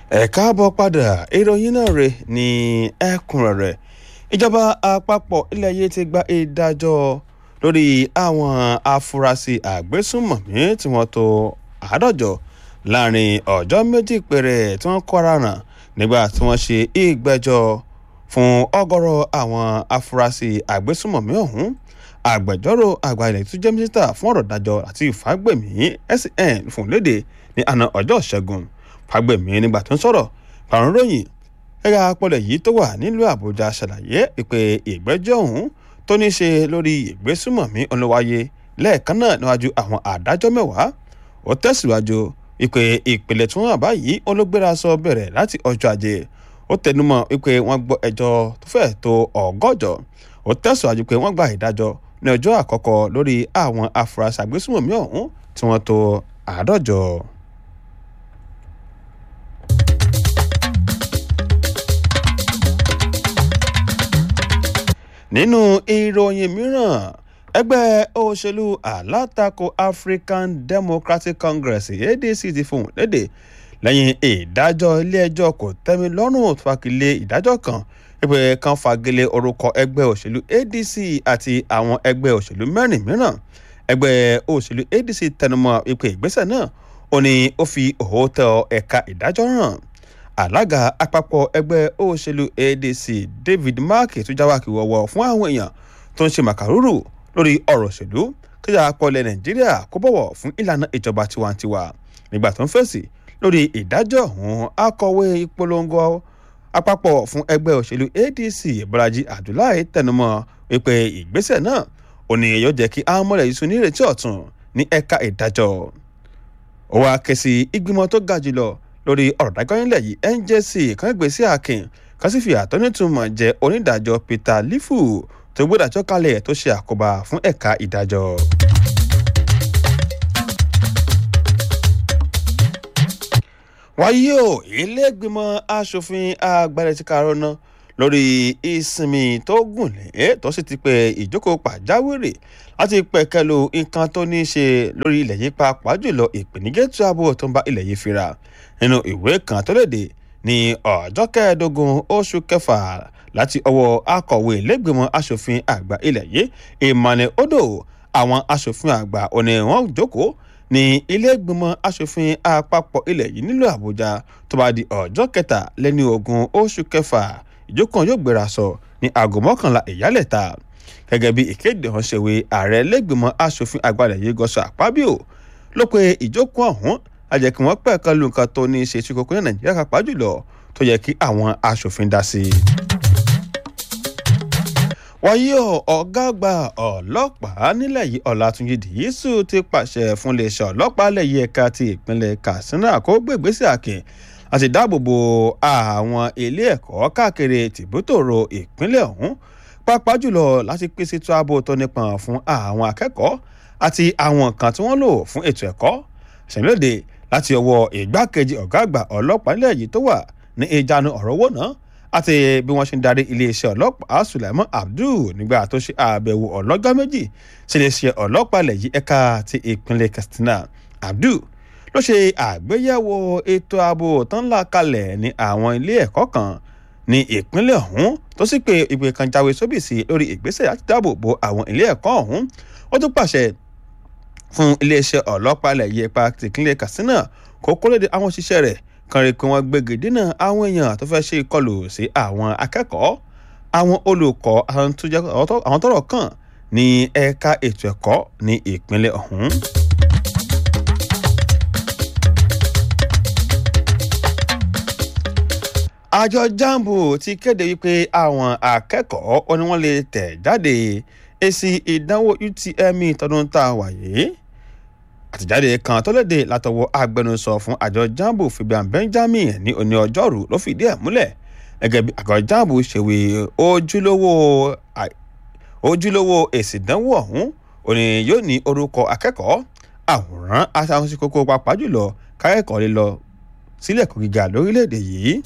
ẹ káàbọ̀ padà ìròyìn náà rè ní ẹ̀kúnrẹ́rẹ́ ìjọba àpapọ̀ ilẹ̀ yìí ti gba ìdájọ́ lórí àwọn afurasí àgbésùnmọ̀mí tí wọ́n tó àádọ́jọ láàrin ọjọ́ méjì péré tí wọ́n kọ́ra ràn nígbà tí wọ́n ṣe ìgbẹ́jọ́ fún ọgọ́rọ̀ àwọn afurasí àgbésùnmọ̀mí ọ̀hún agbẹjọ́rò àgbà ilẹ̀ tó jẹ́ mínísítà fún ọ̀rọ̀ ìdájọ́ àti ìfàgbẹ̀mí SN fún léde ní àná ọjọ́ ìṣẹ́gun fàgbẹ̀mí nígbà tó ń sọ̀rọ̀ pàrọ̀ ròyìn ẹ̀ka apọ̀lẹ̀ yìí tó wà nílùú àbújá ṣàlàyé pé ìgbẹ́jọ́ ọ̀hún tó ní ṣe lórí ìgbésùmọ̀mí olówáyé lẹ́ẹ̀kan náà níwájú àwọn àdájọ́ mẹ́wàá ó tẹ̀síwájú wípé ìpìlẹ̀ tí wọ́n wà báyìí olóògbéra sọ bẹ̀rẹ̀ láti ọjọ́ ajé ó tẹnumọ́ wípé wọ́n gbọ́ ẹjọ́ tó fẹ́ tó ọgọ́jọ ó tẹ̀síwájú pé wọ́n gba ìdájọ́ ní ọjọ́ àkọ́kọ́ lórí àwọn afurasí àgbésùmọ̀mí ọ̀hún tí wọ́n tó àádọ́jọ. nínú ìròyìn mìíràn ẹgbẹ́ òṣèlú alátakò African Democratic Congress ADC ti fohùn lédè lẹ́yìn ìdájọ́ ilé-ẹjọ́ kò tẹ́mi lọ́rùn fagilé ìdájọ́ kan pé kan fagilé orúkọ ẹgbẹ́ òṣèlú ADC àti àwọn ẹgbẹ́ òṣèlú mẹ́rin mìíràn ẹgbẹ́ òṣèlú ADC tẹnumọ́ ipò ìgbésẹ̀ náà ó ní ó fi òótọ́ ẹ̀ka ìdájọ́ hàn alága àpapọ̀ ẹgbẹ́ òṣèlú ADC David Mark tó jáwákì wọ̀wọ̀ fún àwọn èèyàn tó ń ṣe màkàrúrù lórí ọ̀rọ̀ òṣèlú kíjà akọọlẹ̀ Nàìjíríà kó bọ̀wọ̀ fún ìlànà ìjọba tiwantiwa nígbà tó ń fèsì lórí ìdájọ́ ọ̀hún akọ̀wé ìpolongo àpapọ̀ fún ẹgbẹ́ òṣèlú ADC Bọ́lájí Abdullahi tẹnumọ́ wípé ìgbésẹ̀ náà ò ní yóò jẹ́ kí amọ̀lẹ̀ yìí sùn ní ìrètí ọ̀tun ní ẹ̀ka ìdájọ́ ó wá ké sí ìgbìmọ̀ tó ga jùlọ lórí ọ̀rọ̀ dájọ́ nílẹ̀ yìí NJC kan gbé sí àkìn kan sì fi àtọ́nítùmọ̀ jẹ́ onídàájọ́ Peter Lifu tó gbódàjọ́ kalẹ̀ tó ṣe àkóbá fún ẹ̀ka ìdájọ́. wáyé o ilé-ìgbìmọ̀ asòfin agbára ti karọ́ ná lórí ìsinmi tó gùn lé tó sì ti pé ìjókòó pàjáwìrì láti pẹ̀kẹ́lu nǹkan tó ní í ṣe lórí ilẹ̀ yìí pàápàá jùlọ ìpèníjẹ́tù ààbò tó ń bá ilẹ̀ yìí fira nínú ìwé kan tó léde ní ọjọ́ kẹẹ̀ẹ́dógún oṣù kẹfà láti ọwọ́ akọ̀wé ilé-ìgbìmọ̀ asòfin àgbà ilẹ̀ yìí Emmanuel Odo àwọn asòfin àgbà òní wọn jókòó ní ilé-ìgbìmọ̀ asòfin àpapọ̀ ilẹ̀ yìí nílùú àbújá tó bá di ọjọ́ kẹta lẹ́ni ogún oṣù kẹfà ìjókòó yóò gbéra sọ ní aago mọ́kànlá ìyálẹ̀ta gẹ́gẹ́ bí ìkéde ọ̀hún ṣèwé ààrẹ ilé-ìgbìmọ̀ asòfin àgbàlẹ̀ yìí gọ́sọ̀ àpábíò ló pe ìjókòó ọ̀hún àjẹ́ kí wọ́n pẹ̀ka lu nǹkan tó ní í ṣe tí kókó ní nàìjíríà kápá jùlọ tó yẹ kí àwọn asòfin dá sí i wáyé ọ̀gá àgbà ọlọ́pàá nílẹ̀ yìí ọ̀làtúnjì dìísù ti pàṣẹ fún iléeṣẹ́ ọlọ́pàá lẹ́yìn ẹ̀ka ti ìpínlẹ̀ katsina kó gbègbèsè àkìn àti dáàbòbò àwọn ilé ẹ̀kọ́ káàkiri tìbútòrò ìpínlẹ̀ ọ̀hún pàápàá jùlọ láti pèsè ètò ààbò tó nípọn fún àwọn akẹ́kọ̀ọ́ àti àwọn nǹkan tí wọ́n lò fún ètò ẹ̀kọ́ ṣẹ̀mílòdè láti ọwọ́ ìgbákejì ọ̀gá àgbà ọlọ́pàá nílẹ̀ yìí tó wà ní ìjánu ọ̀rọ̀ owó náà àti bí wọ́n ṣe ń darí iléeṣẹ́ ọlọ́pàá Sulaiman Abdul nígbà tó ṣe àbẹ̀wò ọlọ́jọ́ méjì sí iléeṣẹ́ ọlọ́pàá ilẹ̀ yìí ẹ̀ka ti ìpínlẹ̀ Katsina Abdul ló ṣe àgbéyẹ̀wò ètò ààbò tó ń là kalẹ̀ ní àwọn ilé ẹ̀kọ́ kan ní ìpínlẹ̀ ọ̀hún tó sì pé ìpè kan jáwé sóbìsì lórí ìgbésẹ̀ láti dáàbò bo àwọn ilé ẹ̀kọ́ ọ̀hún ó tún pàṣẹ fún iléeṣẹ́ ọlọ́pàá ilẹ̀ yìí ẹ̀ka ti ìpínlẹ̀ Katsina kó kólédé àwọn òṣìṣẹ́ rẹ̀ kan rí pé wọ́n gbégi dínà àwọn èèyàn tó fẹ́ ṣe ìkọlù sí àwọn akẹ́kọ̀ọ́ àwọn olùkọ́ àwọn tọ́rọ̀ kàn ní ẹ̀ka ètò ẹ̀kọ́ ní ìpínlẹ̀ ọ̀hún. àjọ jambo ti kéde wípé àwọn akẹ́kọ̀ọ́ ó ní wọ́n lè tẹ̀ jáde èsì ìdánwò UTME tọdún tá a wà yìí àtẹ̀jáde kan tó léde látọwọ́ agbẹnusọ fún àjọ jambo Fabian Benjamin ní òní ọjọ́rú ló fìdí ẹ̀ múlẹ̀ gẹ́gẹ́ bí àjọ jambo ṣèwé ojúlówó ojúlówó èsì ìdánwò ọ̀hún òní yóò ní orúkọ akẹ́kọ̀ọ́ àwòrán àtàwọn sí kókó pàápàá jùlọ kákẹ́kọ̀ọ́ lè lọ sílé ẹ̀kọ́ gíga lórílẹ̀‐èdè yìí.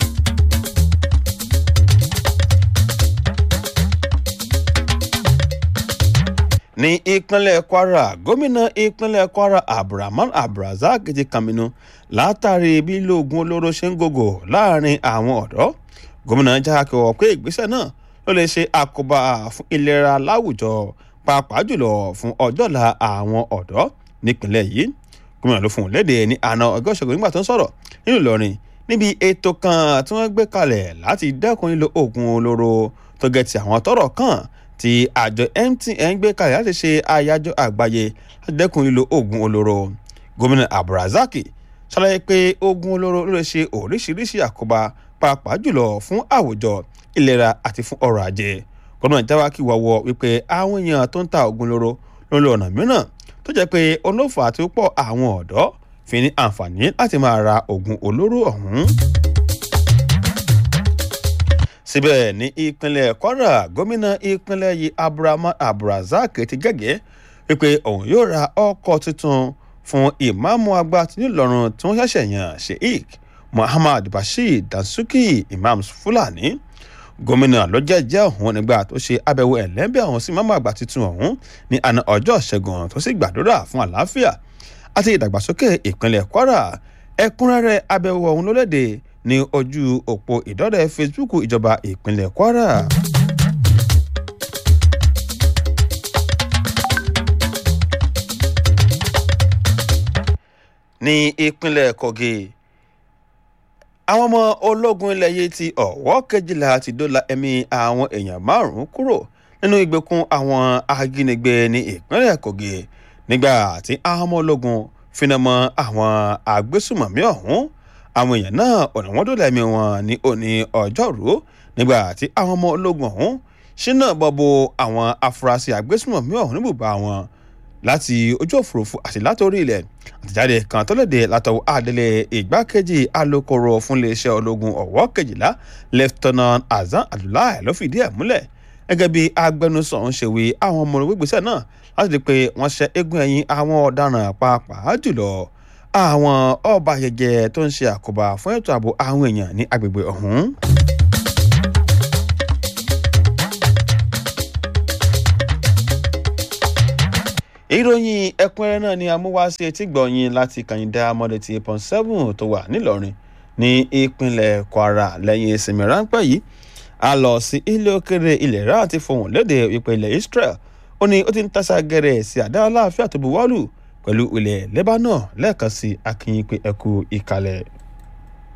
ní ìpínlẹ̀ kwara gómìnà ìpínlẹ̀ kwara abdulrahman abdulrasaq ti kàmínú látàrí bí lóògùn olóró ṣe ń gògò láàrin àwọn ọ̀dọ́ gómìnà jákèwọ̀ pé ìgbésẹ̀ náà ló lè ṣe àkóbá fún ìlera láwùjọ pàápàá jùlọ fún ọjọ́la àwọn ọ̀dọ́ nípìnlẹ̀ yìí gómìnà ló fún un léde ní àná ọgọ́ ìṣẹ́gun nígbà tó ń sọ̀rọ̀ nínú ìlọrin níbi ètò kan tí wọ́n gbé kalẹ̀ láti dẹ́kun lílo oògùn olóró tó gẹ̀ ti àwọn tọ́rọ̀ kàn tí àjọ mtn gbé kalẹ̀ láti ṣe àyájọ́ àgbáyé láti dẹ́kun lílo oògùn olóró gómìnà abdulrasaq ṣàlàyé pé oògùn olóró ló lè ṣe oríṣiríṣi àkóbá pàápàá jùlọ fún àwùjọ ìlera àti fún ọrọ̀ ajé gómìnà jáwákì wọ̀wọ̀ wípé àwọn èèyàn tó ń ta oògùn olóró ló ń lo ọ̀nà mìíràn tó jẹ́ pé olófà àti púpọ̀ àwọn ọ̀dọ́ fi ní àǹfààní láti máa ra oògùn olóró ọ̀hún síbẹ̀ ní ìpínlẹ̀ kwara gómìnà ìpínlẹ̀ yìí abdulrahman abdulrasaq ti gẹ́gẹ́ wípé òun yóò ra ọkọ̀ tuntun fún ìmáàmù àgbà tìǹlọrun tí wọ́n ṣẹ̀ṣẹ̀ yàn sheikh muhammad bashir dansuki imam fulani gómìnà ló jẹ́jẹ́ ọ̀hún nígbà tó ṣe àbẹ̀wò ẹ̀lẹ́bẹ̀ ọ̀hún sí ìmáàmù àgbà tuntun ọ̀hún ní àná ọjọ́ ṣẹ́gun tó sì gbàdúrà fún àlàáfíà àti ìdàgbàsókè ìpínlẹ̀ kwara ẹ̀kúnrẹ́rẹ́ àbẹ̀wò ọ̀hún ló léde ní ojú òpó ìdọ́rẹ̀ facebook ìjọba ìpínlẹ̀ kwara. ní ìpínlẹ̀ kogi àwọn ọmọ ológun ilẹ̀ yìí ti ọ̀wọ́ kejìlá ti dóòlà ẹ̀mí àwọn èèyàn márùn-ún kúrò nínú ìgbèkùn àwọn ajínigbé ní ìpínlẹ̀ kogi nígbà tí àwọn ọmọ ológun finá mọ́ àwọn agbésùmọ̀mí ọ̀hún àwọn èèyàn náà ọ̀nà wọn dóòlà ẹ̀mí wọn ní òní ọjọ́rú nígbà tí àwọn ọmọ ológun ọ̀hún ṣínà bọ́bọ àwọn afurasí agbésùmọ̀mí ọ̀hún níbùbá wọn láti ojú òfurufú àti látòrí ilẹ̀ àtẹ̀jáde kan tó léde látọwọ́ àdélé ìgbákejì alūkkóró fún iléeṣẹ́ ológun ọ̀wọ́ kejìlá lieutenant azan abdullahi ló fìdí ẹ̀ múlẹ̀ gẹ́gẹ́ bí agbẹnusọ ń ṣe wí àwọn ọmọ ológun ìgbésẹ̀ náà láti di pé wọ́n ṣe eégún ẹ̀yìn àwọn ọ̀daràn pàápàá jùlọ àwọn ọba ayẹyẹ tó ń ṣe àkóbá fún ètò ààbò àwọn èèyàn ní agbègbè ọ̀hún. ìròyìn ẹ̀kúnrẹ́rẹ́ náà ni amúwáṣe etí gbọ̀nyìn láti kàyíndá mọ́lẹ́tì eight point seven tó wà nílọrin ní ìpínlẹ̀ kwara lẹ́yìn ìsinmi ráńpẹ́ yìí a lọ sí ilé òkèrè ilẹ̀ rà àti fohùn léde ìpè ilẹ̀ israel ó ní ó ti ń tàṣà gẹ̀rẹ̀ sí àdá aláàfíà tó buwọ́lù pẹ̀lú ilẹ̀ lebanon lẹ́ẹ̀kan sí akínyìn pé ẹkú ìkàlẹ̀.